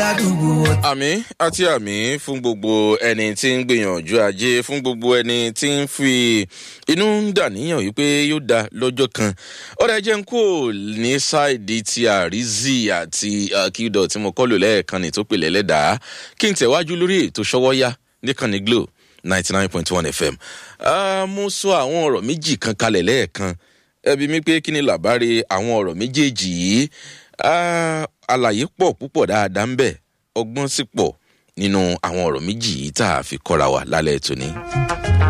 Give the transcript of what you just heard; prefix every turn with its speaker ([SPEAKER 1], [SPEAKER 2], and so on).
[SPEAKER 1] ládùúgbò.
[SPEAKER 2] àmì àti àmì fún gbogbo ẹni tí ń gbìyànjú ajé fún gbogbo ẹni tí ń fi inú ń dàníyàn wípé yóò da lọ́jọ́ kan ọ̀rẹ́ jẹ́ ń kó ní ṣáìdì ti àrízì àti kíndọ̀ tí mo kọ́ lò lẹ́ẹ̀kan ní tó pè lẹ́lẹ́dàá kí n tẹ̀wájú lórí ètò ṣọwọ́yá níkànnì glo ninety nine point one fm mo sọ àwọn ọ̀rọ̀ méjì kan kalẹ̀ lẹ́ẹ̀kan ẹbí mi pé kí ni làbáre àwọn ọ̀rọ̀ méjèèjì yìí àlàyé pọ̀ púpọ̀ dáadáa ń bẹ̀ ọgbọ́n sì pọ̀ nínú àwọn ọ̀rọ̀ méjì yìí tá a fi kọ́ra wa lálẹ́ tòní.